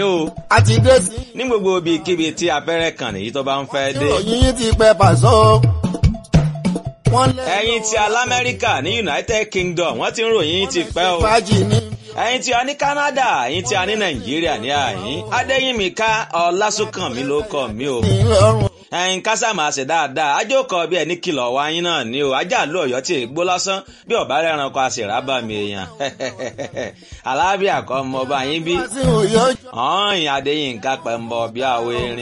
o a ti dé sí. ní gbogbo ibikíbi tí abẹ́rẹ́ kan nìyí tó bá ń fẹ́ dé. ìròyìn yín ti pẹ́ pàṣọ. wọ́n lé. ẹ̀yin tí alamẹ́ríkà ní united kingdom wọ́n ti ń ròyìn ti pẹ́ o. fàájì ní. ẹ̀yin tí a ní canada ẹ̀yin tí a ní nàìjíríà ní àyín adéyìnmíká ọlásùnkànmí ló kọ mí o. ìlọrun. ẹ̀yin kásàmù àṣẹ dáadáa ajókòó bí ẹni kìlọ̀ wá yín náà ní o ajá ló ọ̀yọ́ tí ègbó lásán bí ọ̀bá rẹranko àṣìrábà mi èèyàn alábíàkọ́ ọmọ ọba yín bí wá sí òye ọjọ́. ọ̀hìn adéyìnká pẹ̀mbọ̀ bí àwọ̀ erin.